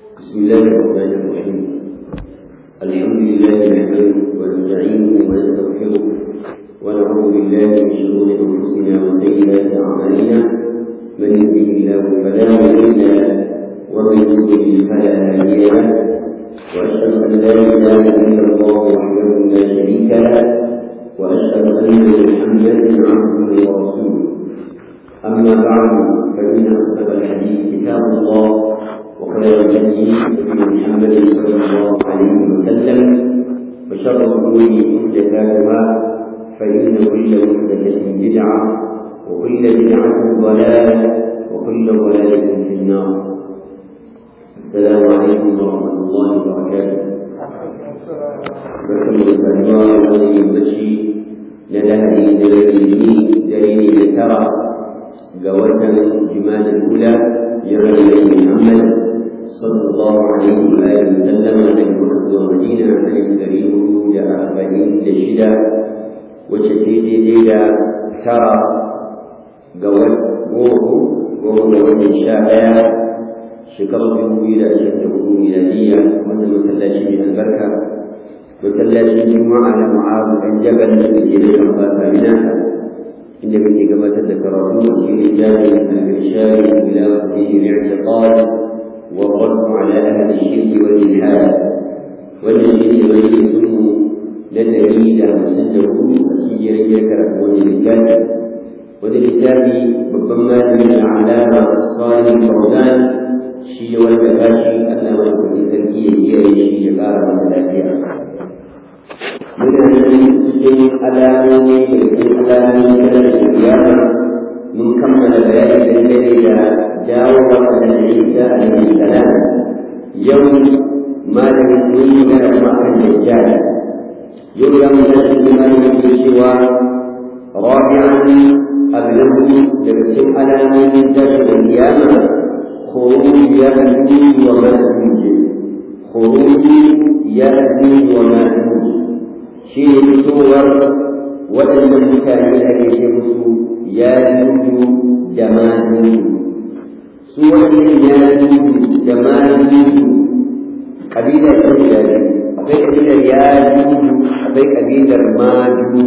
بسم الله الرحمن الرحيم الحمد لله نحمده ونستعينه ونستغفره ونعوذ بالله من شرور انفسنا وسيئات اعمالنا من يهده الله فلا مضل له ومن يضلل فلا هادي له واشهد ان لا اله الا الله وحده لا شريك له واشهد ان محمدا عبده ورسوله اما بعد فان اصدق الحديث كتاب الله وخير الهدي هدي محمد صلى الله عليه وسلم وشر الامور محدثاتها فان كل محدثه بدعه وكل بدعه ضلاله وكل ضلاله في النار السلام عليكم ورحمه الله وبركاته barkan da saduwa wani yammaci na lahadi da rarrabi dare ne da tara ga watan jima'a ula ya rarrabi muhammad صلى الله عليه وآله وسلم من مرد ومدينة عن الكريم دا أربعين دشدا وتسيدي ديدا ترى قوات قوه قوه قوات الشاعر شكر به إلى أشده ميلادية وأن مسلاشي من البركة مسلاشي الجمعة على معاذ بن جبل الذي يتوفى فإناها إن به كما تذكرون في رجال الإرشاد إلى صحيح الاعتقاد والرد على أهل الشرك والإلحاد والذي يميزه لدليل مسنده مسير يكره وللكتاب وللكتاب ربما من العلامة صالح الفوزان شي والبكاشي أن ملك التركية هي شي قال الثلاثية من المسلمين alamomi da cikin alamomi na القيامة من كمل بيان الذي dawo wa da Isa alaihi salam yau malamin mun yi magana kuma kan dajjal yau ya mu tashi kuma yake cewa rabi'an ablahu daga cikin alamomin tashin kiyama khuruj ya'juj wa ma'juj khuruj ya'juj wa ma'juj shi ne fitowar waɗannan mutane da ake ce musu ya'juj da ma'juj su wannan ya juju da ma juju kabilar ta guda biyu akwai kabilar ya juju akwai kabilar ma juju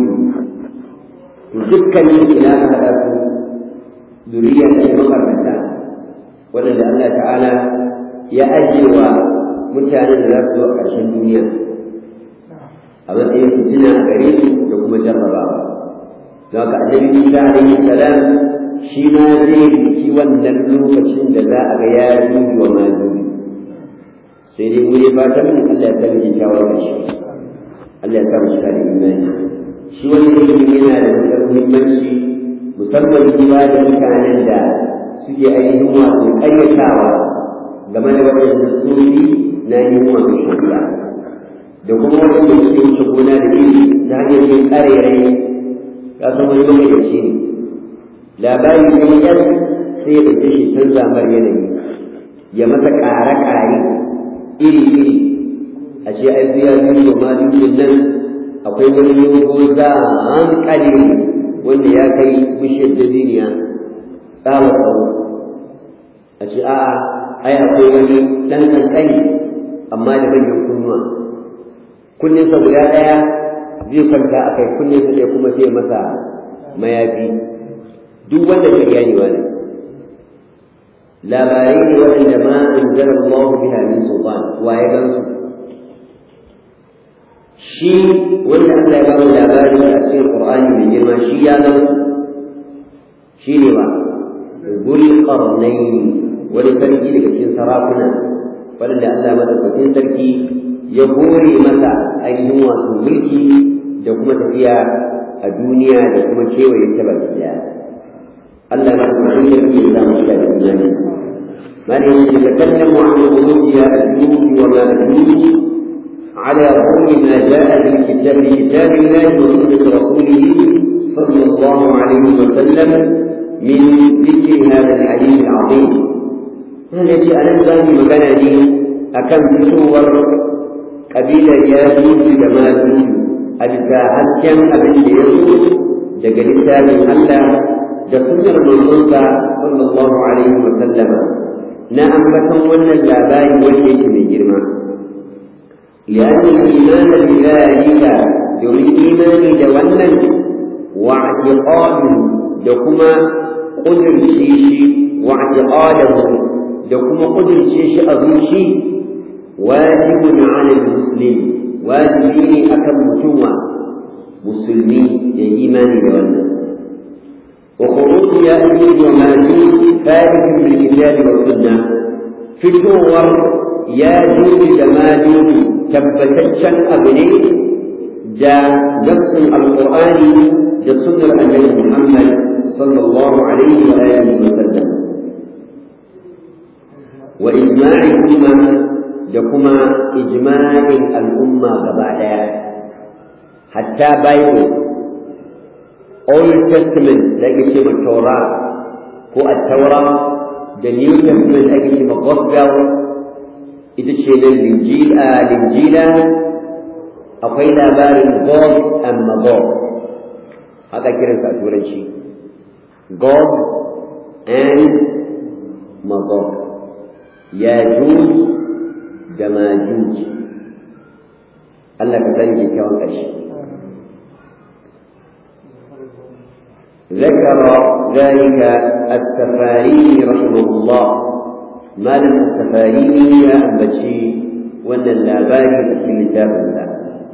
dukkanin ina aka haɗa su zuriya da ya makaranta waɗanda Allah ta'ala ya ajiyewa mutanen da za su zo a ƙarshen duniya a matsayin fitina a gare su da kuma jarrabawa don haka annabi Isa alaihi salam shi ma zai riki wannan lokacin da za a ga ya juji wa ma juji sai dai mu ne fatan Allah ya sani kyakkyawar da shi Allah ya samu shiga da imani shi wani ilimi yana da matuƙar muhimmanci musamman kuma da mutanen da suke ainihin wato ƙaryatawa game da waɗanda sofi na yin wato shari'a da kuma waɗanda suke wuce gona da iri ta hanyar yin ƙarairayi ya san wani lokaci ne labari ne yan sai ya ɗauke shi canza mar yanayi ya masa ƙare-ƙare iri-iri a ce ai biya biyu ma dukkan nan akwai wani yogo za a hankali wanda ya kai bishiyar dabiniya tsawa tsawo a ce a'a ai akwai wani ɗan ƙanƙani amma da manyan kunnuwa kunninsa guda ɗaya zai kwanta a kai kunninsa ɗaya kuma sai masa mayafi duk wanda ke ganewa ne labarai ne waɗanda ma an zara Allah biha min sultan wa ya gan su shi wanda Allah ya bamu labari a cikin Qur'ani mai girma shi ya gan su shi ne ba Zul Qarnayn wani sarki daga cikin sarakuna waɗanda Allah madaukakin sarki ya hore masa ainihin wato mulki da kuma tafiya a duniya da kuma kewaye ta baki daya Allah ما تحيي إلا مشكلة الإيمان من يتكلم عن خروج يأجوج ومأجوج على ضوء ما جاء في كتاب كتاب الله وسنة رسوله صلى الله عليه وسلم من ذكر هذا الحديث العظيم هذا يجي أنا ثاني مكان لي أكم صور قبيلة ياجوج وماجوج أبتا هكذا أبن يسوع daga littafin Allah da sunnar manzonsa sallallahu alaihi wa sallama na ambaton wannan labari wanda yake mai girma لأن الإيمان بذلك domin imani da wannan wa'tiqadu da kuma ƙudurce shi wa'tiqadahu da kuma ƙudurce shi a zuci wajibun 'ala muslim wajibi ne akan mutum musulmi ya imani da wannan وخروج يأجوج وماجوج ثابت بالكتاب والسنة فتور ياجوج وماجوج تبتشن أبني دا نص القرآن دا صدر النبي محمد صلى الله عليه وآله وسلم وإجماع الأمة لكما إجماع الأمة قبعدا حتى بايبل Old Testament da ake ce ma Taura ko Attaura da New Testament da ake ce ma Gospel ita ce nan Linjila akwai labarin God and Magog haka kiransa a turanci God and Magog Yajuj da Majuj Allah ka sani kyakkyawan ƙarshe ذكر ذلك السفاري رحمه الله ما لم السفاري يا أبتشي وأن اللاباري في كتاب الله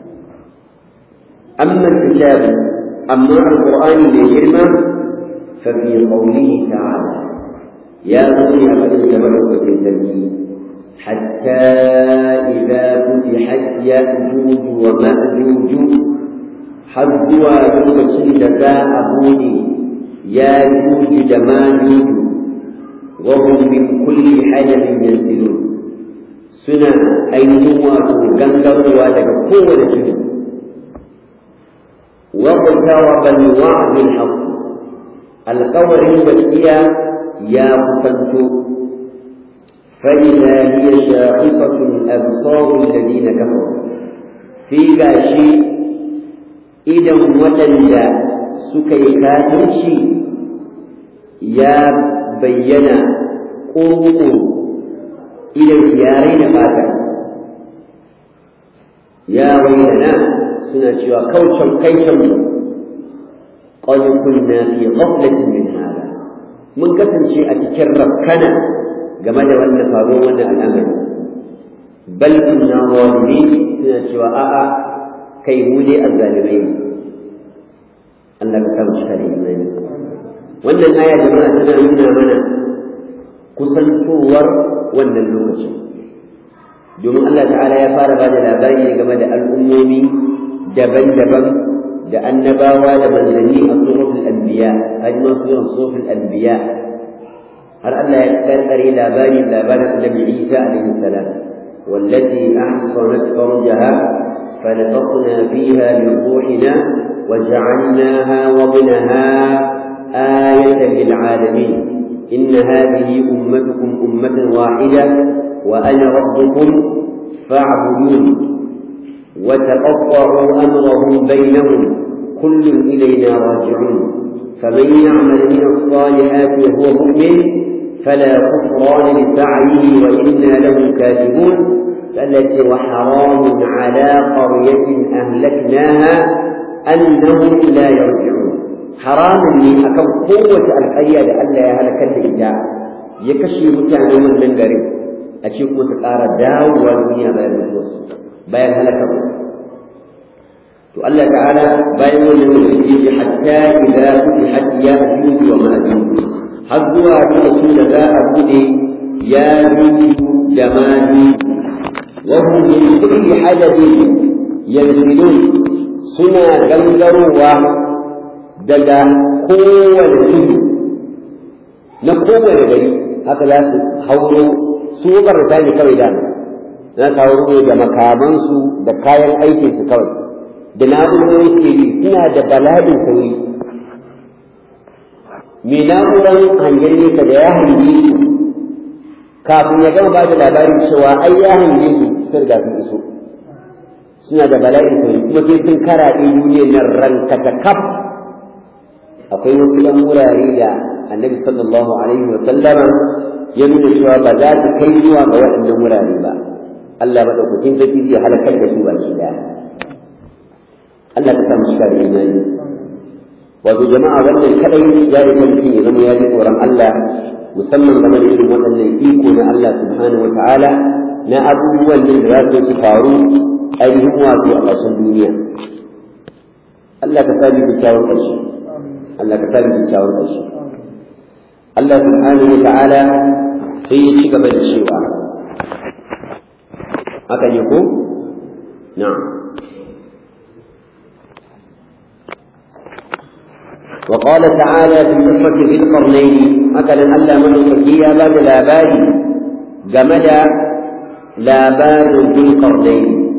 أما الكتاب أما القرآن بجرمة ففي قوله تعالى يا بني أبدا تبعك في التركيب حتى إذا فتحت يأجوج ومأجوج حظوا لوكacin da za a bude ya juji da majuju wa hum min kulli hadabin yanzilun suna ainihin wato gangarowa daga kowane tudu wa qtaraba al-wa'd al-haqq alqawlin gaskiya ya kusanto فإذا هي شاخصة أبصار الذين كفروا في غاشي idan waɗanda suka yi kafirci ya bayyana ƙoƙo idan yarai da fata ya bayyana suna cewa kaucan kaican mu qad kunna fi ghaflatin min hada mun kasance a cikin rakkana game da wannan faruwar wannan al'amari bal inna zalimin suna cewa a'a kai mu dai azzalimai ne Allah ka kama shi da imani wannan aya jama'a tana nuna mana kusantowar wannan lokacin domin Allah ta'ala ya fara ba da labari game da al'ummomi daban-daban da annabawa da manzanni a suratul anbiya ajma suran suratul anbiya har Allah ya karkare labari labarin annabi Isa alaihi salam والتي أحصنت فرجها فنفخنا فيها من روحنا وجعلناها وابنها آية للعالمين إن هذه أمتكم أمة واحدة وأنا ربكم فاعبدون وتقطعوا أمرهم بينهم كل إلينا راجعون فمن يعمل من الصالحات وهو مؤمن فلا كفران لسعيه وإنا له كاتبون التي وحرام على قرية أهلكناها أنهم لا يرجعون حرام لي أكم قوة القرية لألا يهلك الإجاء يكشي متعنى من من قريب أشيك مسكارة داو والدنيا بين النص بين هلك الله تعالى بين من حتى إذا فتحت يأجوج ومأجوج حظوا رسول ذا أبودي ياجوج جماجوج وهم من كل حدث ينزلون suna gangarowa daga kowane tudu na kowane gari haka za su hauro su karanta ne kawai da na su hauro da makamansu da kayan aikinsu kawai da na'urorin ke suna da bala'in sauri mai na'urar hangen nesa da ya hange su kafin ya gama ba da labarin cewa ai ya hange su sun riga sun iso suna da bala'in sauri kuma sai sun karaɗe duniyar nan ranka ta kaf akwai wasu ɗan wurare da annabi sallallahu alaihi wa sallama ya nuna cewa ba za ta kai zuwa ga waɗannan wurare ba Allah maɗaukakin sarki zai halakar da su baki daya Allah ka sa mu shiga da imani wato jama'a wannan kadai ya yi mutum ya zama ya ji tsoron Allah musamman game da irin waɗannan iko na Allah subhanahu wa ta'ala na abubuwan da za su su faru ainihin wato a ƙarshen duniya Allah ka sami kyakkyawan ƙarshe Allah ka sami kyakkyawan ƙarshe Allah subhanahu wa ta'ala sai ya ci gaba da cewa haka ne ko na'am وقال تعالى في قصة ذي القرنين مثلا ألا من يا باب لاباري جمد لابار ذي القرنين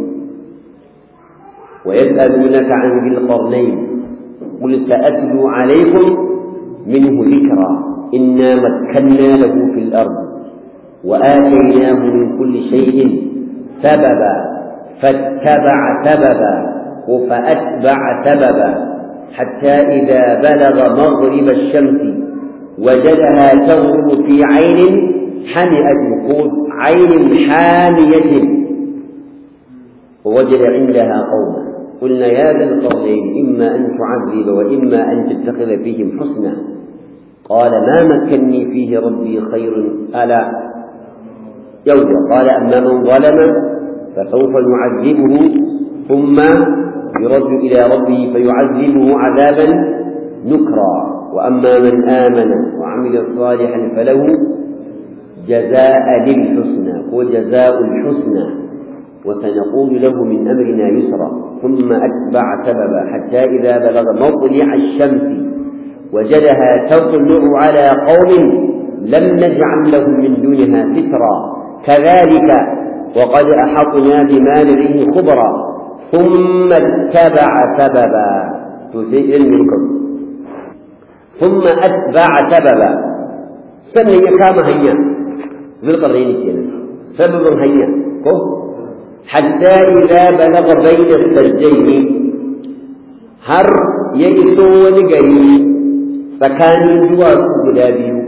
ويسألونك عن ذي القرنين قل سأتلو عليكم منه ذكرا إنا مكنا له في الأرض وآتيناه من كل شيء سببا فاتبع سببا فأتبع سببا حتى إذا بلغ مغرب الشمس وجدها تغرب في عين حمئة وقود عين حامية ووجد عندها قوما قلنا يا ذا القرنين إما أن تعذب وإما أن تتخذ فيهم حسنا قال ما مكني فيه ربي خير ألا يوجد قال أما من ظلم فسوف نعذبه ثم يرد إلى ربه فيعذبه عذابا نكرا وأما من آمن وعمل صالحا فله جزاء للحسنى وجزاء الحسنى وسنقول له من أمرنا يسرا ثم أتبع سببا حتى إذا بلغ مطلع الشمس وجدها تطلع على قوم لم نجعل لهم من دونها سترا كذلك وقد أحطنا بما لديه خبرا ثم اتبع سببا تسيء منكم ثم أتبع سببا سنة يكام هيا ذو القرنين كينا سبب هيا حتى إذا بلغ بين السجين هر يجسو ونقري فكان جواس بلا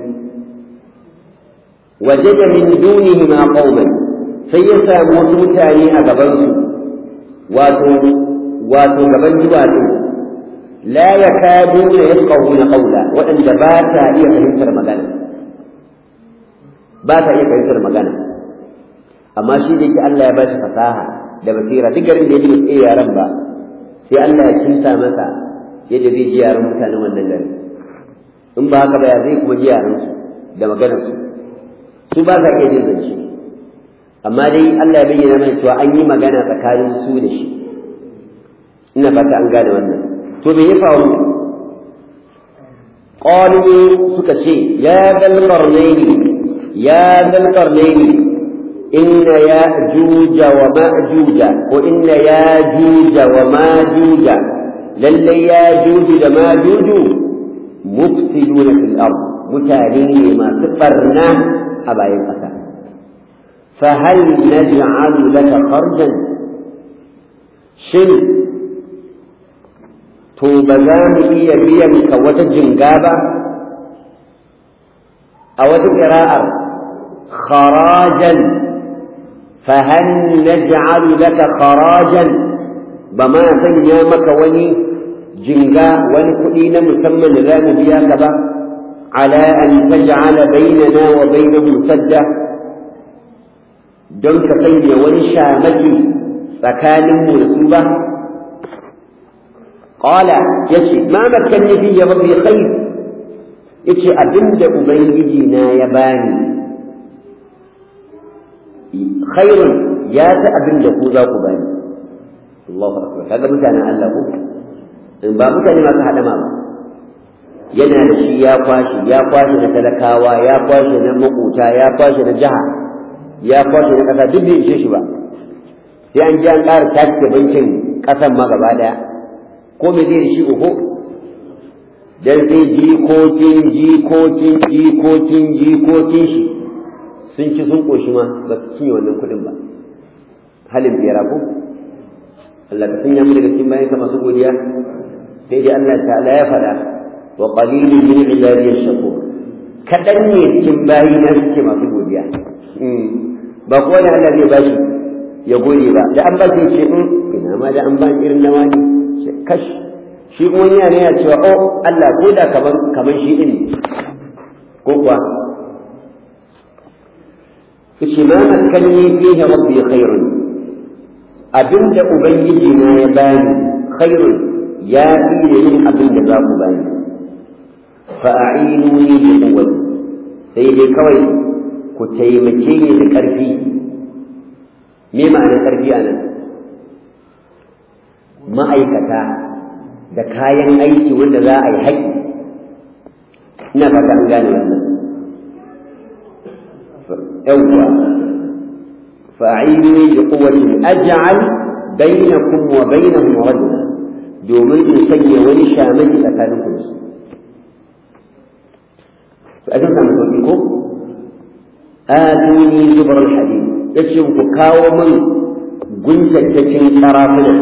وجد من دونهما قوما سيسا موسوتاني أقبلسوا wato wato gaban duwatsu la yakaduna yafqahuna qawla waɗanda ba ta iya fahimtar magana ba ta iya fahimtar magana amma shi da yake Allah ya ba shi fasaha da basira duk garin da yake bai yaran ba sai Allah ya kinsa masa yadda zai ji yaran mutanen wannan gari in ba haka ba ya zai kuma ji yaran su da maganar su su ba sa iya jin zance amma dai Allah ya bayyana mana cewa an yi magana tsakanin su da shi ina fata an gane wannan to me ya faru qalu suka ce ya dal qarnaini ya dal qarnaini inna ya'juja wa ma'juja ko inna ya'juja wa ma'juja lalle ya'juju da ma'juju mufsiduna fil ard mutane ne masu barna a bayan ƙasa فهل نجعل لك خرجا شن to ba za mu iya biyan ka wata jinga ba a wata ƙira'ar kharajan fahal naj'alu laka kharajan ba ma sanya maka wani jinga wani kuɗi na musamman da za mu biya ka ba ala an taj'ala bainana wa bainahum sadda don ka sanya wani shamaki tsakaninmu da su ba qala yace ma makanni fi ya rabbi khair yace abinda ubangiji na ya bani khairun ya ta abinda ku za ku bani Allahu akbar kaga mutanen Allah ko in ba mutane masu hadama ba yana da shi ya kwashi ya kwashi na talakawa ya kwashi na makota ya kwashi na jiha ya kwashe na ƙasa duk bai ishe shi ba sai an ji an ƙara tashi bankin ƙasan ma gaba ɗaya ko me zai da shi uku dan sai jikokin jikokin jikokin jikokin shi sun ci sun ƙoshi ma ba su cinye wannan kuɗin ba halin biyara ko Allah ka sanya mu daga cikin bayan ka masu godiya sai dai Allah ta'ala ya faɗa wa qalilun min ibadiyash shakur kaɗan ne cikin bayi na suke masu godiya ba kowa da Allah zai bashi ya gode ba da an ba shi ce in ina ma da an ba irin na wani kash shi kuma yana yana cewa oh Allah ko da kaman kaman shi din ko kuwa kace ma makanni fihi rabbi khairun abinda ubangiji na ya bani khairun ya fi da yin abin da za ku bani fa a'inuni bi quwwati sai dai kawai ku taimake ni da ƙarfi me ma'anar ƙarfi a nan ma'aikata da kayan aiki wanda za a yi haƙi ina fata an gane wannan yawwa fa'ini bi quwwati aj'al bainakum wa bainahum rajula domin in sanya wani shamaki tsakanin ku su to a zan samu sauki ko atuni zubar hadid yace ku kawo min guntattacin karafuna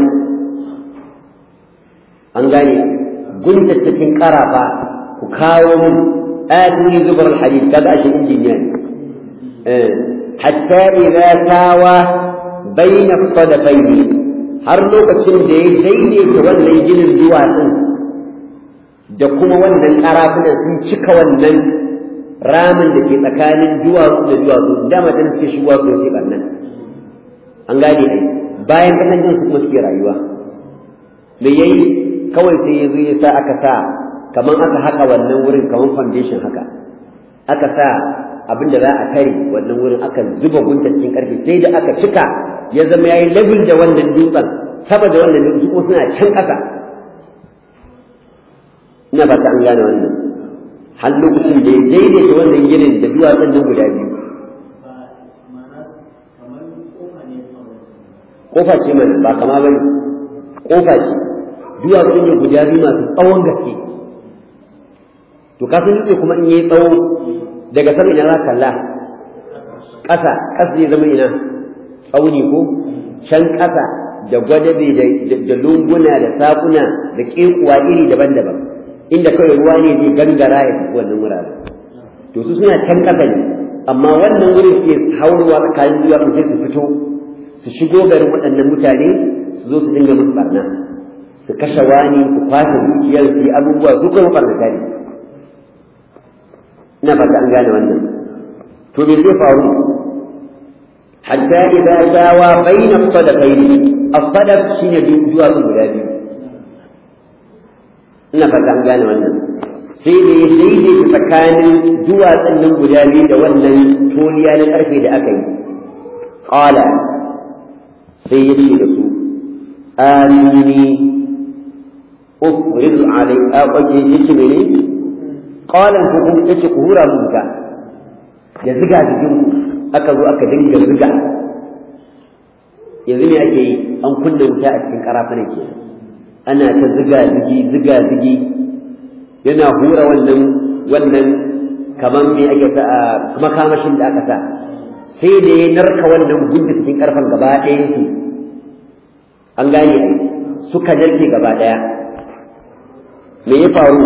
an gane guntattacin karafa ku kawo min atuni zubar hadid kaga ashe injiniya ne hatta idza tawa baina sadaqaini har lokacin da ya daidaita wannan ginin duwatsun da kuma wannan karafunan sun cika wannan ramin da ke tsakanin duwatsu da duwatsu dama ta suke shigowa su ke ɓannan an gane ai bayan kasan jin su kuma suke rayuwa me yayi kawai sai ya zo ya sa aka sa kamar aka haka wannan wurin kamar foundation haka aka sa abin da za a kare wannan wurin aka zuba gunta cikin karfe sai da aka cika ya zama yayi level da wannan dutsen saboda wannan dutsen kuma suna can ƙasa ina ba ta an gane wannan har lokacin da ya daidaita wannan ginin da duwatsun nan guda biyu kofa ce mana ba kama ba ne kofa ce duwatsun ne guda biyu masu tsawon gaske to kafin dutse kuma in yi tsawo daga sama ina za ka kalla ƙasa ƙasa zai zama ina tsauni ko can ƙasa da gwadabe da lunguna da saƙuna da ƙekuwa iri daban-daban inda kawai ruwa ne zai gangara ya tafi wannan wuraren to su suna can ƙasa ne amma wannan wurin suke hauruwa tsakanin zuwa sai su fito su shigo garin waɗannan mutane su zo su dinga musu barna su kashe wani su kwashe dukiyar su yi abubuwa su kuma barnata ne ina fata an gane wannan to me zai faru hatta idza sawa bayna as-sadaqayn as-sadaq shine duwatsu guda biyu ina fata an gane wannan sai da ya daidaita tsakanin duwatsun nan guda biyu da wannan toliya na karfe da aka yi qala sai ya ce da su amini ufrid alai a kwaje yake mene qalan ku kun yace ku hura mun ka da ziga jikin aka zo aka dinga ziga yanzu me ake yi an kunna wuta a cikin karafunan ke ana ta ziga zigi ziga zigi yana hura wannan wannan kaman me ake sa kuma kamashin da aka sa sai da ya narka wannan gudda cikin karfan gaba ɗayan su an gane ai suka narke gaba ɗaya me ya faru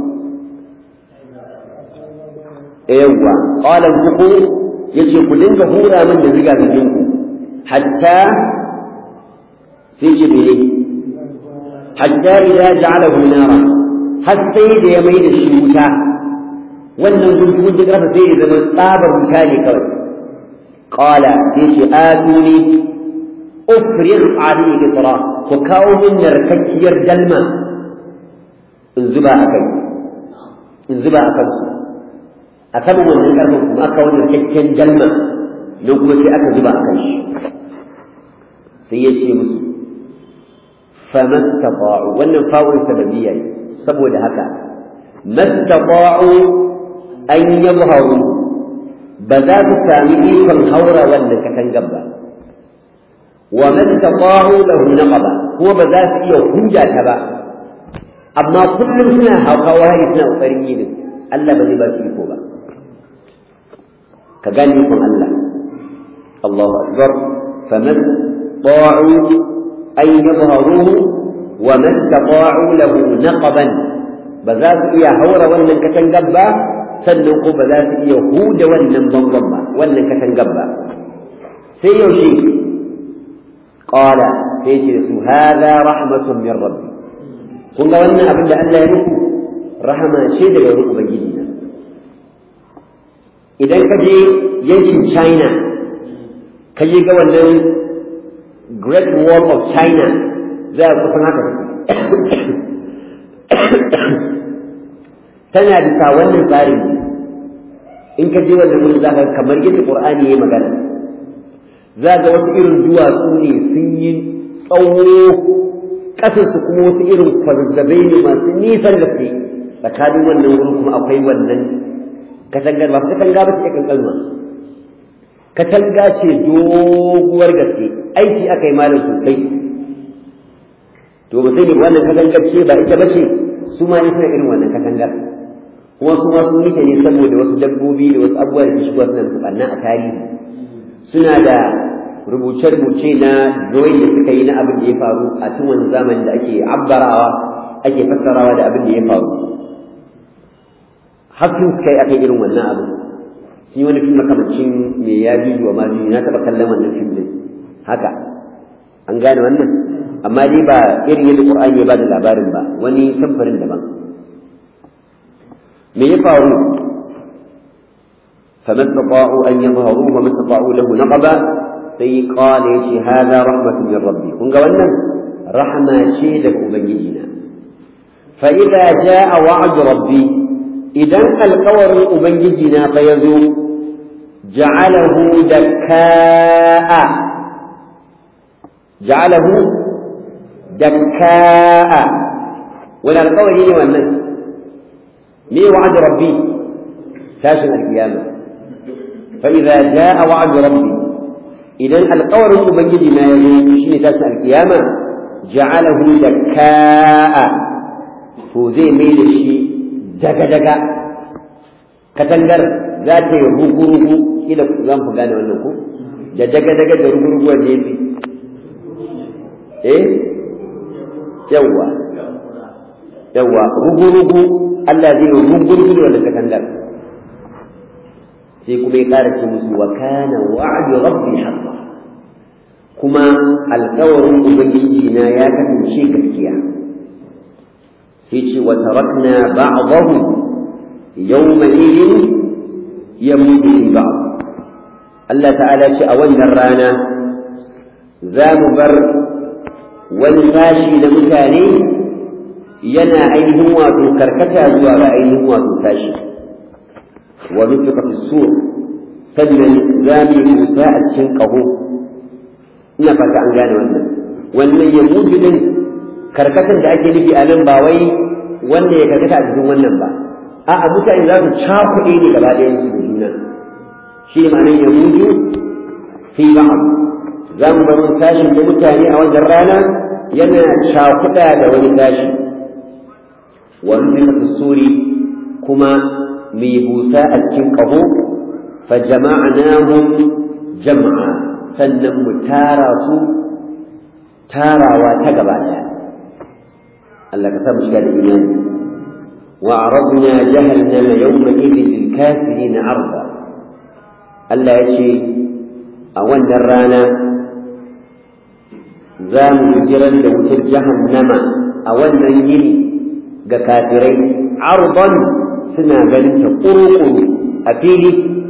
yawwa qala ku yace ku dinga hura min da ziga zigin ku hatta sai ce me hatta idza ja'alahu nara har sai da ya mai da shi wuta wannan gungun da kafa sai ya zama tsabar wuta ne kawai qala sai ce atuni ufrigh alayhi qitra ku kawo min narkakkiyar dalma in zuba akai in zuba akan su a saman wannan karfin kuma aka wani rikakken dalma don kuma sai aka zuba a kan shi sai ya ce musu famastata'u wannan fa'ul sababiyya ne saboda haka mastata'u an yabharu ba za su sami ikon haura wannan katangar ba wa mastata'u lahu naqaba kuma ba za su iya hujja ta ba amma kullum suna hawa hari suna kokarin yi ne Allah ba zai ba su iko ba ka gane ikon Allah Allahu akbar faman ta'u أن يظهروه وما استطاعوا له نقبا بذات يا هور ولن كتنجبا sannan ko ba za su iya huda wannan bangon ba wannan katangar ba sai yaushe qala sai ce su hada rahmatun min rabbi kun ga wannan abin da Allah ya muku rahama ce daga wurin ubangiji na idan ka je yankin China ka je ga wannan Great Wall of China za a kusan haka tana bisa wannan tsarin in ka je wannan wurin za ka kamar yadda Qur'ani ya magana za ga wasu irin duwatsu ne sun yi tsawo ƙasarsu kuma wasu irin kwazazzabai ne masu nisan gaske tsakanin wannan wurin kuma akwai wannan katangar ba katanga ba ce kankanwa katanga ce doguwar gaske aiki aka yi malam sosai to ba sai ne wannan katangar ce ba ita ba ce su ma suna irin wannan katangar kuma su ma sun yi ne saboda wasu dabbobi da wasu abubuwa da ke shigowa suna musu ɓanna a tarihi suna da rubuce-rubuce na drawing da suka yi na abin da ya faru a cikin wani zamani da ake abbarawa ake fassarawa da abin da ya faru hakan suka yi akan irin wannan abin shi wani fim makamancin mai ya biyu wa ma na taɓa kallon wannan fim din haka an gane wannan amma dai ba irin yadda qur'ani ya ba da labarin ba wani samfarin daban me ya faru فما استطاعوا أن يظهروه وما استطاعوا له نقبا sai kala ya ce haza rahmatun min rabbi kun ga wannan rahma ce daga ubangijina fa idza jaa wa'd rabbi idan alƙawarin ubangijina fa yazo ja'alahu dakka'a ja'alahu dakka'a wani alƙawari ne wannan me wa'd rabbi tashin alkiyama fa idza jaa wa'd rabbi idan alƙawarin ubangiji na ya zo shi ne tashi alƙiyama ja'alahu dakka'a to zai mai da shi daga-daga katangar za ta yi rugu-rugu kila za mu gane wannan ko da daga-daga da rugu-rugu wanda ya fi eh yawwa yawwa rugu-rugu Allah zai yi rugu-rugu da wannan katangar sai kuma ya ƙara ce musu wa kana wa'du rabbi haqqa kuma alƙawarin ubangiji na ya kasance gaskiya sai ce wa tarakna ba'dahu yawma idin yamutu fi ba'd Allah ta'ala ce a wannan rana za mu bar wani sashi na mutane yana ainihin wato karkata zuwa ga ainihin wato sashi ونفق في السور sannan za mu yi musa a cikin ƙaho ina fata an gane wannan wannan ya mutu din karkatar da ake nufi a nan ba wai wanda ya karkata a cikin wannan ba a'a mutane za su cakuɗe ne gaba ɗayan su da juna shi ne ma'anar ya mutu fi ba'am za mu bar wani tashin da mutane a wajen rana yana cakuɗa da wani tashi wani fi suri kuma mai busa a cikin ƙaho fa jama'nahum jam'a sannan mu tara su tarawa ta gaba ɗaya Allah ka sa mu shiga da imani wa aradna jahannama yawma idin lil kafirin arda Allah ya ce a wannan rana za mu jiran da wutar jahannama a wannan yini ga kafirai arban suna ganin ta ƙuruƙuru a fili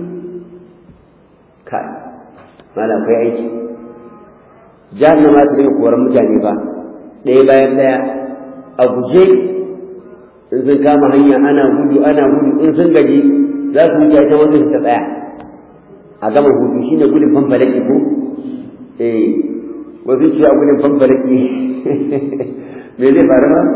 kai malam kai aiki jahannama ta dinga koran mutane ba ɗaya bayan ɗaya a guje in sun kama hanya ana gudu ana gudu in sun gaji za su wuce ta wanda suka tsaya a gama hudu shine gudun fanfalaki ko eh wasu ce a gudun fanfalaki me zai faru ba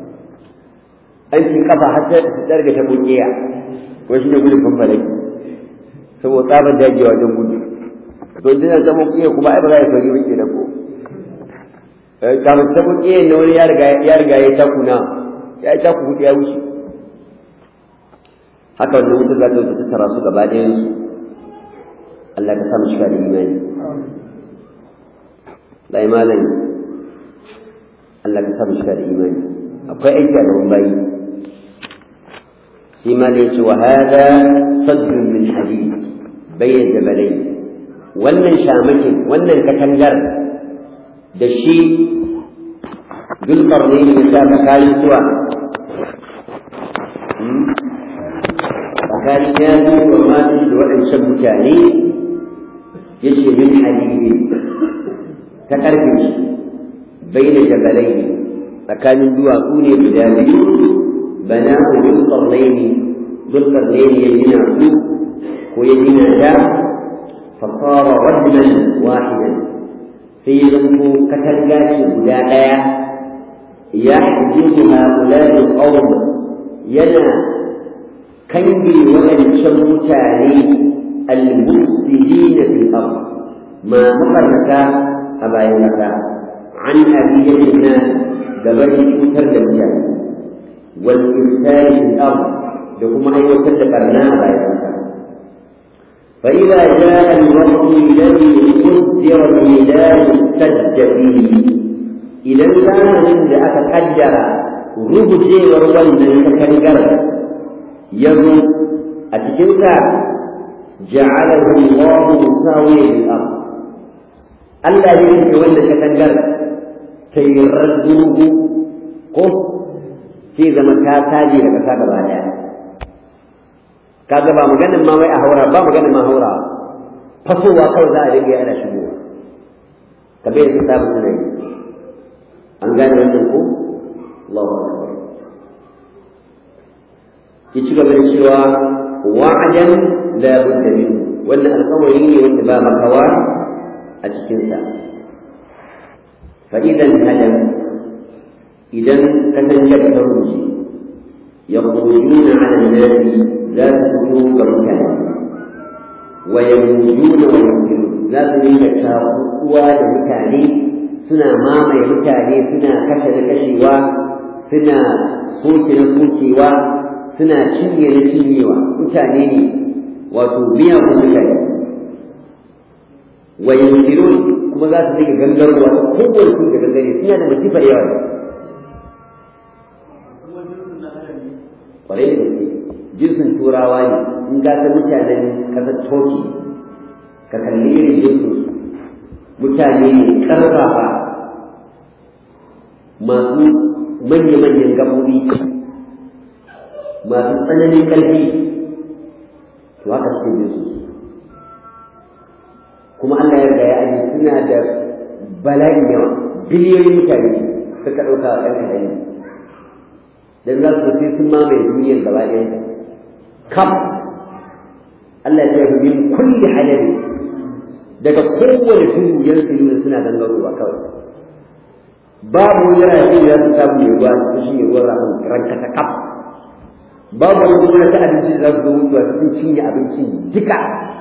aikin kafa har ta tsarga ta bukiya ko shi ne gudun fanfalaki saboda tsabar dajewa wajen gudu to dina ta bukiya kuma ai ba za ya sauri ba kenan ko kafin ta bukiya ne wani ya riga ya taku na ya yi taku hudu ya wuce haka wannan wuta za ta wuce tattara su gaba ɗayan su Allah ka samu shiga da imani lai malam Allah ka samu shiga da imani akwai aiki a gaban bayi فيما ليس وهذا صد من حديد بين جبلين wannan shamakin wannan katangar da shi dulkar ne ya sa tsakanin suwa tsakanin ya zo wa masu da waɗancan mutane ya ce min hadidi ta ƙarfe shi bai da jabalai ne tsakanin duwatsu ne guda biyu bana ku dulkar ne dulkar ne ya gina su ko ya gina ta fasara rajman wahidan sai ya zanto katanga ce guda ɗaya ya hajjizu haƙulari ƙawon yana kange waɗancan mutane al-mufsidina fil ard ma mafarnaka a bayan ƙasa an abiyatina gabar cutar da mutane wal ifsari fil ard da kuma aiwatar da barna a bayan ƙasa فإذا جاء الوقت الذي قدر الميلاد سد فيه إذا كان عند أتقدر ربجي ورون تكنجر يزو أتكنك جعله الله مساويا للأرض الذي يتولى تكنجر كي يردوه قف في زمن كاتاجي لك سابق عليها kaga ba maganin ma wai a haura ba maganin ma haura fasowa kawai za a rage ana shigowa ka bai da sabu suna yi an gane wannan ko Allahu akbar ki ci gaba da cewa wa'adan la budda min wannan alƙawari ne wanda ba makawa a cikin sa fa idan hadam idan katangar ta rushe يخرجون على الناس لا تكونوا كمكان ويموجون ويمكنون لا تريد شاقوا لمكاني سنا ماما مكاني سنا كشف كشيوا سنا صوت صوتيوا سنا cinye da cinyewa mutane ne wato biyan mutane wa yanzilun kuma za su dinga gangarwa kowane su da gangare suna da masifar yawa kwarai da gaske jinsin turawa ne in ga ta mutanen ƙasar toki ka kalli irin jinsin mutane ne ƙarfafa masu manya-manyan gaɓoɓi masu tsananin ƙarfi to haka suke jinsu kuma Allah ya ya aji suna da bala'in yawa biliyoyin mutane suka ɗauka a ɗan kaɗan dan za su sai sun mamaye duniyar gaba ɗaya kam Allah ya tafi min kulli halali daga kowane tudu yan tsiru suna gangarowa kawai babu wani rafi da su samu mai ruwa su shi ruwan rafin ranka ta kaf babu wani kuma ta abinci da za su zo mutuwa sun cinye abincin duka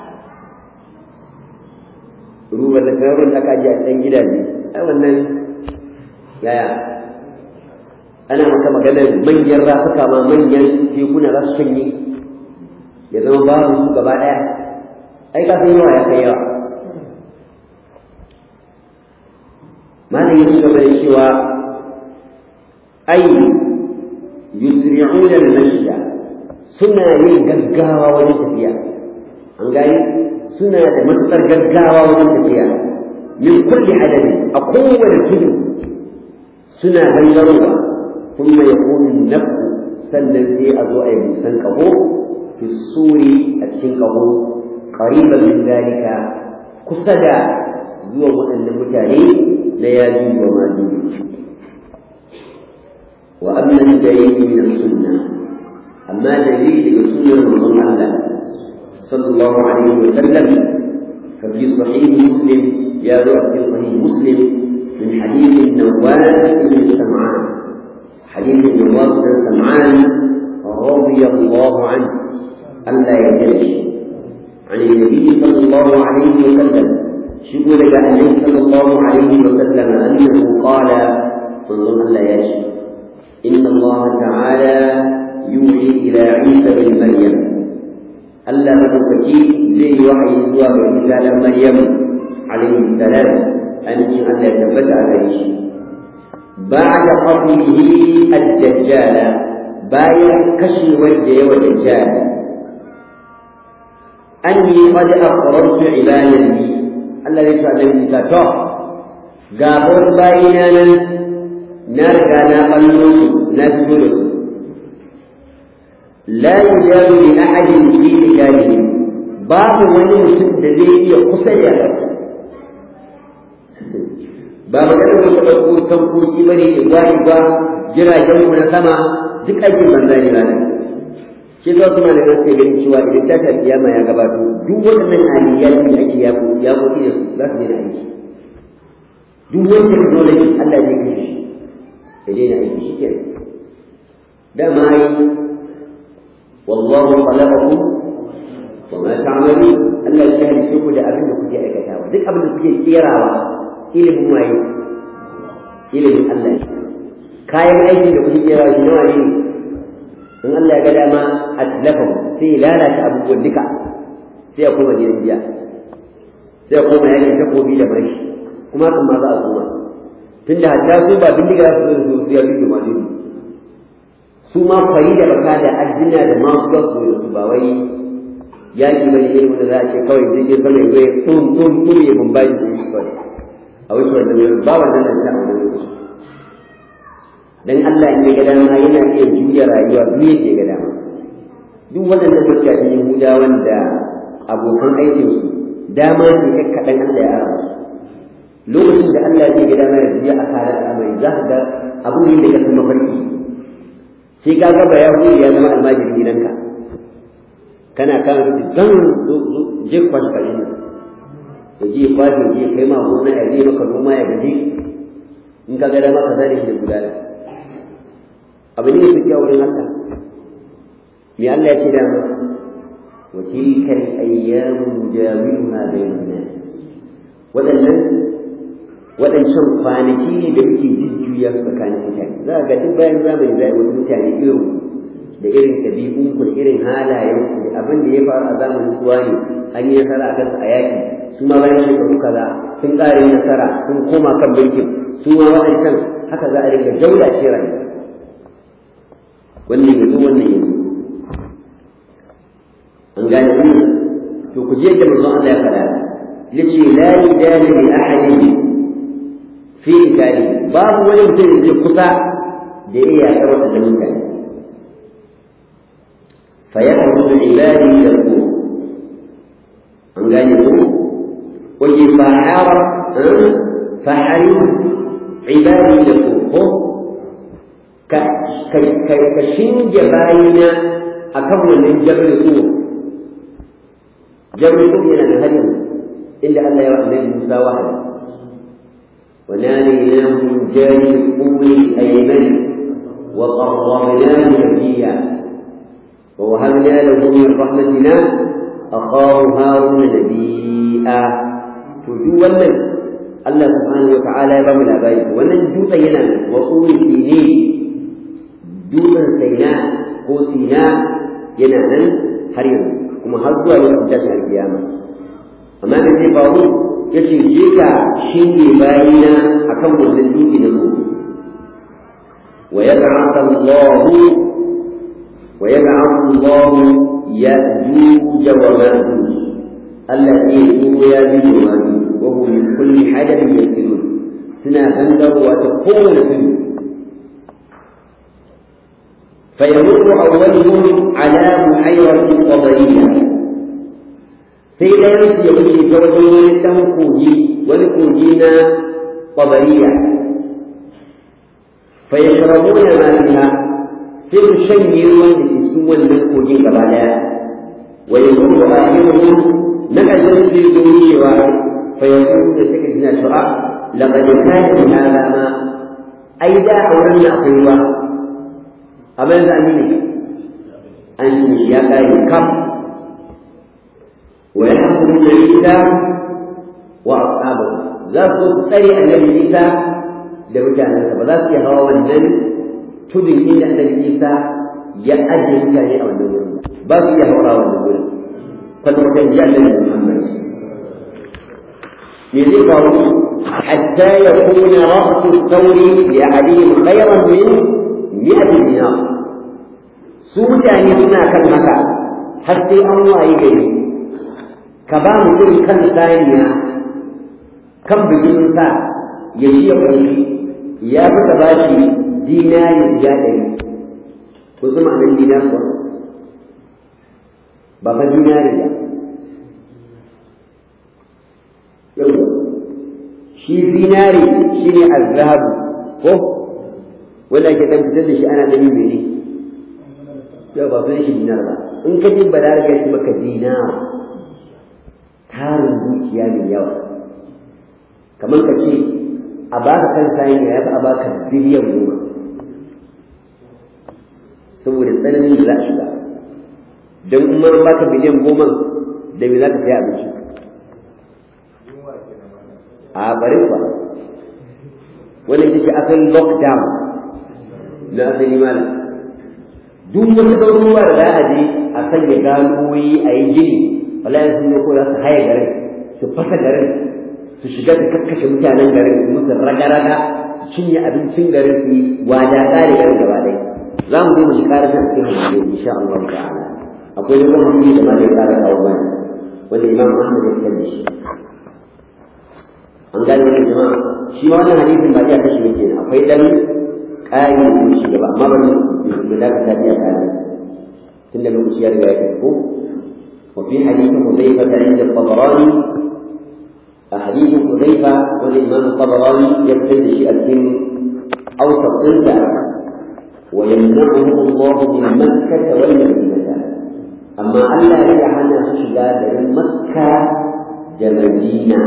ruwan da kan da aka ji a ɗan gidaje ai wannan yaya ana maka maganar manyan rafuka ma manyan tekuna za su shanye ya zama babu su gaba ɗaya ai ka san yawa ya kai yawa malam ya ci gaba da cewa ai yusri'una al-mashya suna yin gaggawa wajen tafiya an gani suna da matuƙar gaggawa wajen tafiya min kulli adadin a kowane tudu suna gangarowa ثم يكون النفخ sannan sai a zo a yi busan ƙaho fi suri a cikin ƙaho ƙariban min zalika kusa da zuwa waɗannan mutane na yaji wa majuji wa amma dalili min sunna amma dalili daga sunnar manzon Allah sallallahu alaihi wa sallam fa fi sahih muslim ya zo a cikin sahih muslim min hadith an-nawwas ibn sam'an حديث النواس بن سمعان رضي الله عنه ألا يجلس عن النبي صلى الله عليه وسلم شكو لك النبي صلى الله عليه وسلم أنه قال انظر ألا يشي إن الله تعالى يوحي إلى عيسى بن مريم ألا مدوكي زي وحي زوا عيسى بن مريم عليه السلام أني ألا يثبت عليه بعد قتله الدجال bayan kashewar da yawa dajjal anni qad aqrartu ibadati Allah ya sa dan Isa to ga bar bayina nan na riga na ballo na fito da su la yujabu li ahadin fi ijadihi babu wani mutum da zai iya kusa da ba maganar wasu ɗauko tankoki ba ne ba ba jiragen mu na sama duk aikin banza ne ba ne shi za su mana gaske ganin cewa idan ta ta kiyama ya gabato duk waɗannan aliyyar da ake ya ya koki da su za su daina aiki duk wani technology Allah zai kashe shi ya daina aiki shi ke dama yi wallahu khalaqakum wa ma ta'malun Allah ya halice ku da abin da kuke aikatawa duk abin da kuke kerawa ilimin waye ilimin Allah ne kayan aikin da kuke kerawa shi nawa ne in Allah ya ga dama a tilafin sai ya lalata abubuwan duka sai ya koma gidan biya sai ya koma yakin takobi da mai kuma kan ma za a koma tunda hatta su ba bindiga su zo su ya bindiga ma dole su ma kwari da baka da addina da masu za su su ba wai yaki bane irin wanda za a ce kawai zai je zama ya zo ya tum tum tum ya bambayi da shi kawai a wuce wannan wurin ba wannan nan ta wannan lokaci dan Allah in ya ga dama yana iya juya rayuwa duk yadda ya ga dama duk waɗannan mutane Yahuda wanda abokan aikin su dama ce kai kaɗan Allah ya ara lokacin da Allah zai ga dama ya juya a kare al'amari za ka ga abu ne da ka san mafarki sai ka ga ba Yahudi ya zama almajirin gidanka kana kan zan je kwashi kare ya je kwashi ya je kai ma gona ya je maka noma ya gaji in ka ga dama ka zane shi da gudana abu ne su kyau wurin Allah me Allah ya ce da mu wa tilka al-ayyamu nujawiluha bainan nas wadannan wadancan kwanaki ne da muke jujjuya tsakanin mutane za ga duk bayan zamani za a wasu mutane irin da irin ɗabi'un ku da irin halayen ku da abin da ya faru a zamanin suwa ne an yi nasara a kansu a yaƙi su ma bayan shekaru kaza sun ƙare nasara sun koma kan mulkin su ma waɗancan haka za a rinka daula ce rayuwa wannan yanzu wannan yanzu an gane wannan to ku je da manzon Allah ya faɗa yace la yadani li ahadin fi ikali babu wani mutum da kusa da ya yaƙa waɗannan mutane فيخرج عبادي يقول an gane ko waje fahara fahari ibadi da ko ka shinge bayina a kan wannan jabal ko jabal ko yana da hadin inda Allah ya wa annabi Musa wahayi وناديناه من جانب الطول الأيمن وقربناه نبيا ووهبنا له من رحمتنا أخاه هارون نبيئا تجو ولن الله سبحانه وتعالى يبام الأبائي ولن جوت ينا وطول سينين جوت سيناء هو سيناء ينا هريم كما هزوا لوقت القيامة أما نسي فاضل yace je ka shinge bayina akan wannan dutse na gobe wa yab'atha Allahu ويبعث الله يأجوج ومأجوج الذي هو يأجوج ومأجوج وهو من كل حدث ينزلون سنا بندر وتقوم فيه فيمر أولهم على بحيرة قبرية سيدا يمشي يمشي فوجه له كوجي ولكوجينا قبرية فيشربون ما فيها sai su shanye ruwan da ke cikin wannan kogin gaba daya wa yanzu da ahiru na ƙarshen su yi zuwa cewa fa yanzu da suka jina shura laqad kana fi hada ma ai da a wurin na akwai ruwa amma yanzu an ne an shi ya kare kam wa yahkumu da isa wa ashabu za su tsare annabi isa da mutanensa ba za su iya hawa wannan tudun inda annabi Isa ya ajiye mutane a wannan wurin ba su iya haura wannan wurin kwata-kwata ji annabi Muhammad me zai faru hatta ya kuna ra'su sauri li ahadihim khayran min mi'ati dinar su mutane suna kan haka har sai an waye gari ka ba mutum kan saniya kan bikin sa ya shi ya ƙarfi ya fi ka ba shi dinari ya ɗari ko zama nan dinar ba ba fa dinari ba yau shi dinari shi ne azhabu ko wanda ke dan fitar da shi ana ɗari mai ne yau ba san shi dinar ba in ka ji balaga shi maka dinar tarin dukiya mai yawa kamar ka ce a baka kan sayin ya fi a baka biliyan goma saboda tsananin da za a shiga don in ma baka biliyan goma da me za ka saya abinci a bari ba wannan ita ce asalin lockdown na asali mana duk wasu garuruwa da za a je a sanya ganoyi a yi gini wallahi sun yi ko za su haye garin su fasa garin su shiga su kakkashe mutanen garin su musu raga-raga su cinye abincin garin su yi wada kare garin gaba ɗaya za mu je mu shi ƙara san cikin hadisi insha Allah ta'ala akwai wani hadisi da ma zai ƙara kawo bani wanda Imam Ahmad ya fitar da shi an gane wannan jama'a shi ma wannan hadisin ba iya kashe yake akwai dan ƙari da shi gaba amma bari mu dakata biya kare tunda lokaci ya riga ya tafi ko وفي حديث حذيفة عند الطبراني حديث حذيفة والإمام الطبراني يبتدئ السن أوسط تلك ويمنعه الله من مكة والمدينة أما ألا يجعلنا شداد من مكة جمدينة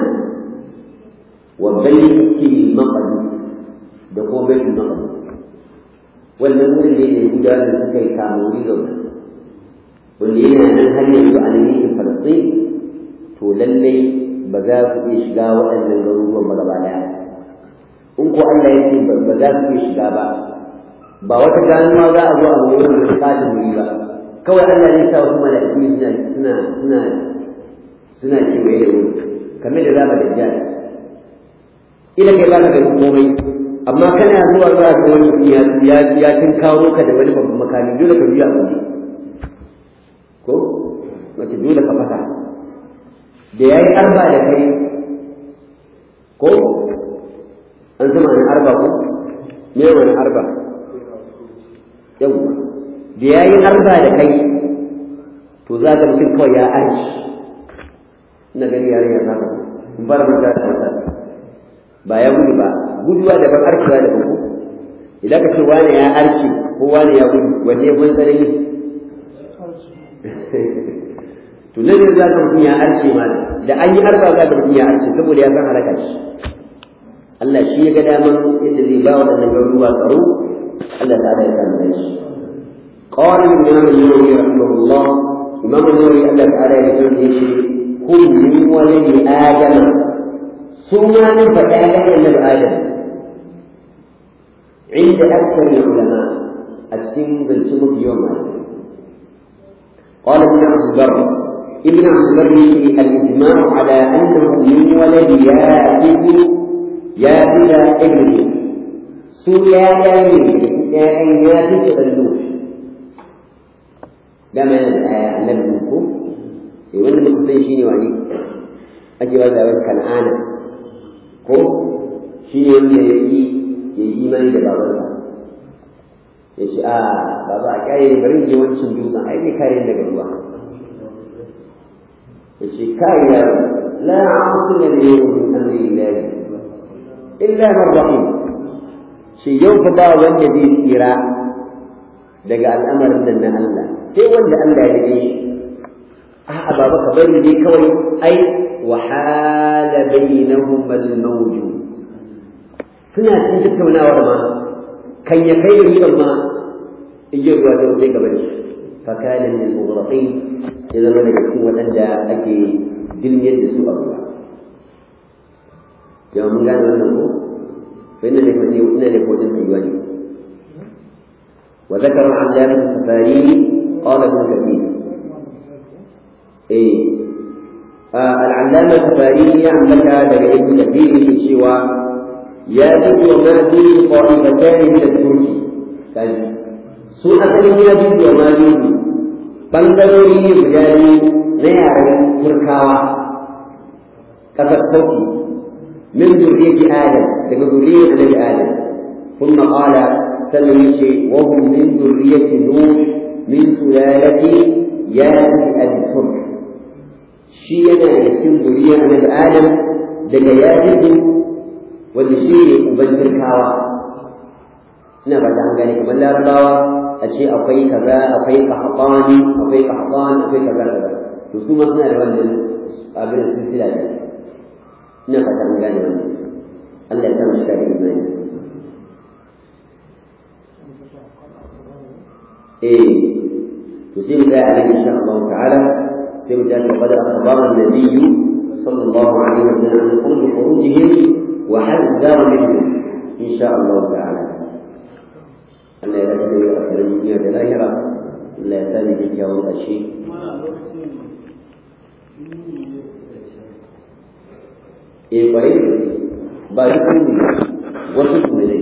وبيت المقدس دخول بيت المقدس والمنزل اللي يهودا لسكي كاموري لونه wanda yana nan har yanzu a yankin Falasɗin to lallai ba za su iya shiga waɗannan garuruwan ba gaba ɗaya in ko Allah ya ce ba za su iya shiga ba ba wata ganuwa za a zo a wurin da katin wuri ba kawai Allah ne sa wasu mala'iku suna suna suna suna kewaye da wuri kamar da zama da jihar ila kai ba ka gani komai amma kana zuwa za ka wani ya ya tun kawo ka da wani babban makami dole ka biya a ko wace dole ka fata da ya yi arba da kai ko an zama wani arba ko me wani arba yau da ya yi arba da kai to za ka mutum kawai ya arci na gani yare ya zama in fara mata da wata ba ya gudu ba guduwa da ban arcewa da ban ko idan ka ce wani ya arci ko wani ya gudu wanne ya gwan tsanani to nan za ka mutum ya arce ma da an yi arba za ka mutum ya arce saboda ya san halaka shi Allah shi ya ga daman yadda zai ba waɗannan garuruwa tsaro Allah ta da ya san da shi قال الإمام النووي رحمه الله إمام النووي الله تعالى يقول كل من ولد آدم ثم من فتاة النبي آدم عند أكثر العلماء السن بالسمك يوم قال ابن عبد البر ابن عبد البر الإجماع على أنه من ولد يافذ يافذ ابنه سويا يافذ يافذ غلوش ده ما النبي منكم wanda muka san shi ne wani ake ba da wani kan'ana ko shi ne wanda ya yi ya yi imani da babansa ya ce a baba a kyaye bari je wancan dutsen ai ne kayan daga ruwa ya ce kai ya la asila da yau min amri ilahi illa man rahim shi yau fa ba wanda zai tsira daga al'amarin nan na Allah sai wanda Allah ya rike shi a'a baba ka bari dai kawai ai wa hala bainahum al-mawj suna cikin tattaunawar ma kan ya kai riban ma igiyar ruwa da sai gaba da fa kana min al-mughraqin ya zama daga cikin waɗanda ake dilmiyar da su a ruwa yawa mun gane wannan ko fa inna ne fadi ina ne ko din tsayuwa ne وذكر العلامة السفاري قال ابن كثير إيه آه العلامة السفاري عندك لدى ابن كثير في الشوى ياجوج وماجوج طائفتان من الترك كان su asalin ya juju wa majuju ɓangarori ne guda biyu na yaren turkawa ƙasar sauki min zuriyati adam daga zuriyar annabi adam ثم قال سلمي وهم من ذرية نوح من سلالة ياس أبي الحر شيئا يسكن ذرية النبي آدم daga ya fito wanda shi ne uban turkawa ina ba ta gane kamar larabawa a ce akwai kaza akwai kahfani akwai kahfan akwai kaza kaza to su ma suna da wannan abin da sun fila da ina ba ta gane wannan Allah ya sa mu shiga da imani eh to sai mu ga a insha Allah ta'ala sai mu tafi qad akhbara an-nabiy صلى الله عليه وسلم عن كل خروجهم وحذر منهم إن شاء الله تعالى أن لا يدخل أكثر من دنيا الآخرة لا يزال بك يوم الشيء إيه قريب باركم وصلكم إليه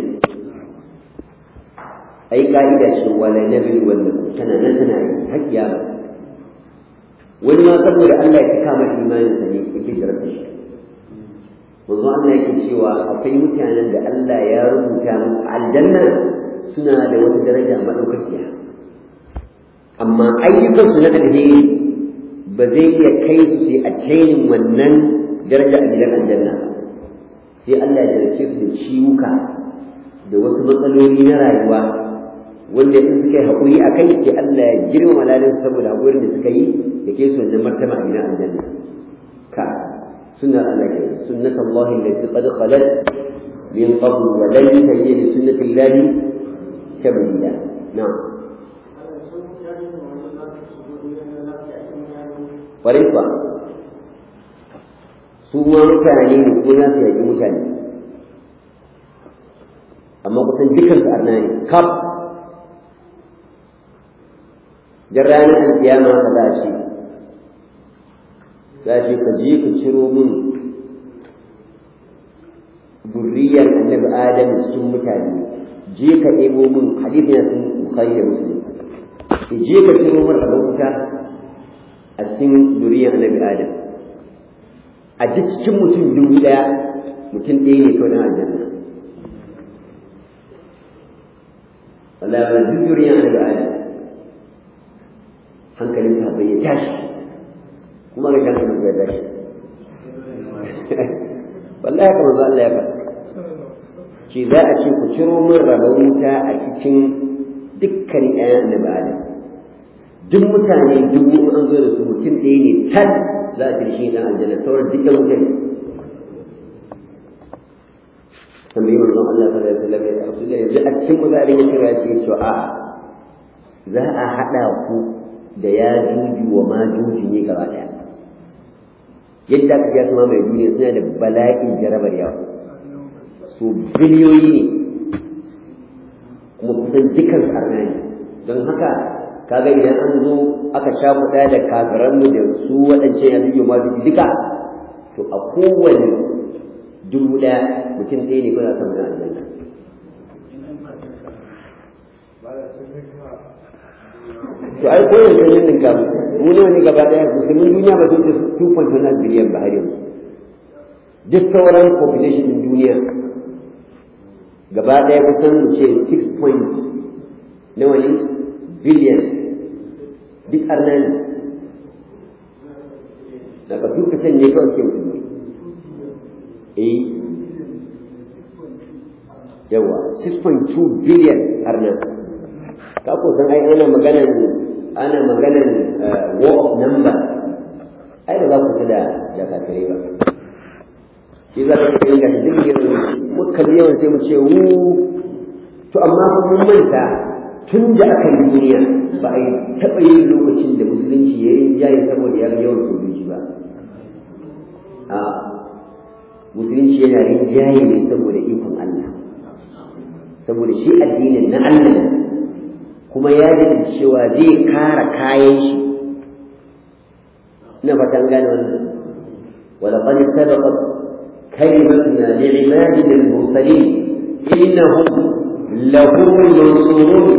أي قاعدة ولا نبي ولا سنة نسنة هكذا wani ma saboda Allah ya cika masa imanin sa ne yake jarabta shi manzo Allah yake cewa akwai mutanen da Allah ya rubuta musu aljanna suna da wata daraja madaukakiya amma ayyukan su na alheri ba zai iya kai su sai a cainin wannan daraja a gidan aljanna sai Allah ya jarabce su da ciwuka da wasu matsaloli na rayuwa wanda in suka yi haƙuri a kai ke Allah ya girma lalin saboda haƙurin da suka yi da ke su wannan martaba a gidan aljanna ka sunnar Allah ke sunnat Allah allati qad khalat min qabl wa lan tajid li sunnati Allah tabdila na'am kwarai kuwa su ma mutane ne ko za su yaƙi mutane amma kusan dukansu arna ne kaf dan ranar alkiyama ka za shi za shi ka je ka ciro min burriyar annabi adam cikin mutane je ka ɗebo min hadisi na sun bukhari da muslim ka je ka ciro min rabon wuta a cikin duriyar annabi adam a duk cikin mutum dubu ɗaya mutum ɗaya ne kawai na aljanna wallahi ba duk duriyar annabi adam hankalin sahabbai ya tashi kuma ga hankalin ya tashi wallahi kamar za Allah ya faɗa ce za a ce ku ciro min rabon wuta a cikin dukkan ƴaƴan annabi Adam duk mutane dubu an zo da su mutum ɗaya ne tal za a ce shi dan aljanna sauran dukkan mutane tambayi manzon Allah sallallahu alaihi wasallam ya rasu da yanzu a cikin kuzarin ya kira ce to a za a haɗa ku da ya juji wa ma juji ne gaba ɗaya yadda aka ga kuma mai duniya suna da bala'in jarabar yawa su biliyoyi ne kuma kusan dukan arna ne don haka kaga idan an zo aka sha kuɗa da kafiranmu da su waɗancan ya juji ma juji duka to a kowane dubu ɗaya mutum ɗaya ne kuna son gana aljanna to ai koyar da yin ninka mu ne wani gaba daya musulmin duniya ba sun ce 2.9 biliyan ba har yanzu duk sauran population din duniya gaba daya kusan mu ce 6 point nawa ne biliyan duk arna ne daga duk kasan ne kawai ke musulmi eh yawa 6.2 biliyan arna ka ko san ai ana maganan ana maganan war of number ai ba za ku da da kafirai ba shi za ka yi ga duk yawan muka yawan sai mu ce wu to amma fa mun manta tun da aka yi duniya ba a yi taɓa yin lokacin da musulunci ya yi jayi saboda ya yawan sojoji ba a musulunci yana yin jayi ne saboda ikon Allah saboda shi addinin na Allah kuma ya ji cewa zai kara kayan shi ina fatan gane wannan ولقد سبقت كلمتنا لعبادنا المرسلين إنهم لهم المنصورون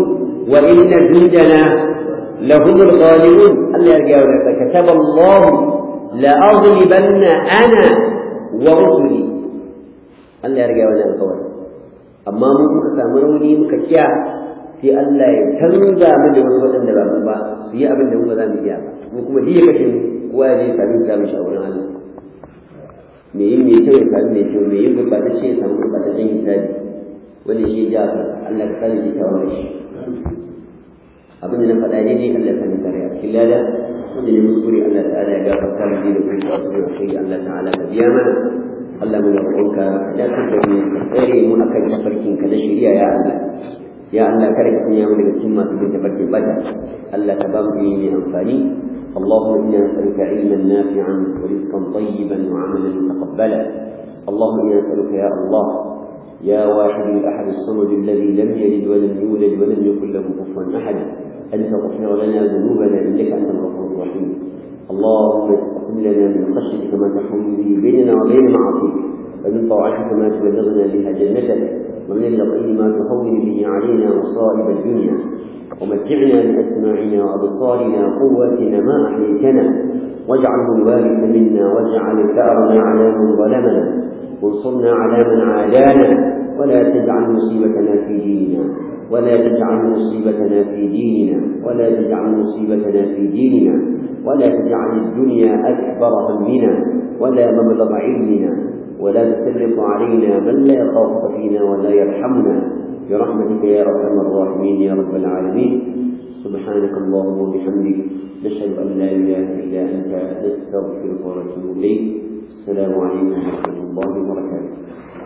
wa inna jundana lahum al-ghalibun Allah ya gaya wa kataba Allah la aghlibanna ana wa rusuli Allah ya riga wani alƙawari amma mu muka samu rauni muka kiya sai Allah ya canza mu da wasu waɗanda ba mu ba su yi abin da mu ba za mu iya ba mu kuma diya kashe mu kowa ya je sami samu shi a wurin Allah me yin mai kyau ya sami mai kyau me yin gurbatacce ya samu gurbataccen hisabi wanda shi ya ja Allah ka sani shi tawar shi abin da na faɗa ne dai Allah ya sani tare a cikin lada wanda ne muskuri Allah ta'ala ya gafarta mu da kuma a cikin Allah ta'ala ka biya mana Allah mu roƙonka ya kaddare mu tsare mu akan tafarkin ka na shari'a ya Allah ya Allah kada ka sanya mu daga cikin masu bin tafarkin bata Allah ka ba mu ilimi amfani اللهم انا نسالك علما نافعا ورزقا طيبا وعملا متقبلا اللهم انا نسالك يا الله يا واحد الاحد الصمد الذي لم يلد ولم يولد ولم يكن له كفوا احد ان تغفر لنا ذنوبنا انك انت الغفور الرحيم اللهم اقسم لنا من خشيتك ما تحول به بيننا وبين معاصيك ومن طاعتك ما تبلغنا بها جنتك ومن اليقين ما تهون به علينا مصائب الدنيا ومتعنا باسماعنا وابصارنا وقواتنا ما احييتنا واجعله الوارث منا واجعل ثارنا على من ظلمنا وانصرنا على من عادانا ولا تجعل مصيبتنا في ديننا ولا تجعل مصيبتنا في ديننا ولا تجعل مصيبتنا في ديننا ولا تجعل الدنيا أكبر همنا ولا مبلغ علمنا ولا تسلط علينا من لا يخافك فينا ولا يرحمنا برحمتك يا ارحم الراحمين يا رب العالمين سبحانك اللهم وبحمدك نشهد ان لا اله الا انت نستغفرك ونتوب اليك السلام عليكم ورحمه الله وبركاته